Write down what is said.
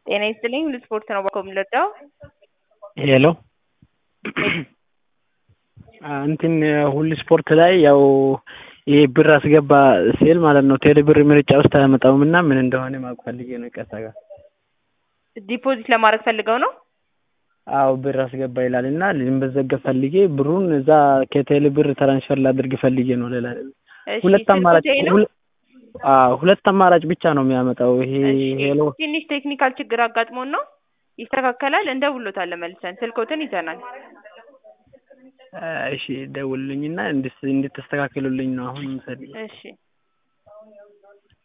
ጤና ይስጥልኝ ሁሉ ስፖርት ነው ባኮ የምንረዳው ሄሎ እንትን ሁሉ ስፖርት ላይ ያው ይሄ ብር አስገባ ሲል ማለት ነው ቴሌ ብር ምርጫ ውስጥ አያመጣውም እና ምን እንደሆነ ማወቅ ፈልጌ ነው ይቅርታ ጋር ዲፖዚት ለማድረግ ፈልገው ነው አዎ ብር አስገባ ይላል እና ልንበዘገብ ፈልጌ ብሩን እዛ ከቴሌ ብር ትራንስፈር ላድርግ ፈልጌ ነው ሌላ እሺ፣ ሁለት አማራጭ ስልክዎት ይሄ ነው? ሁለ- አዎ ሁለት አማራጭ ብቻ ነው የሚያመጣው ይሄ እሺ፣ ሄሎ ትንሽ ቴክኒካል ችግር አጋጥሞን ነው ይስተካከላል እንደውሎታለን መልሰን ስልክዎትን ይዘናል እሺ ደውልልኝና እንድት እንድትስተካከሉልኝ ነው አሁን የምፈልገው እሺ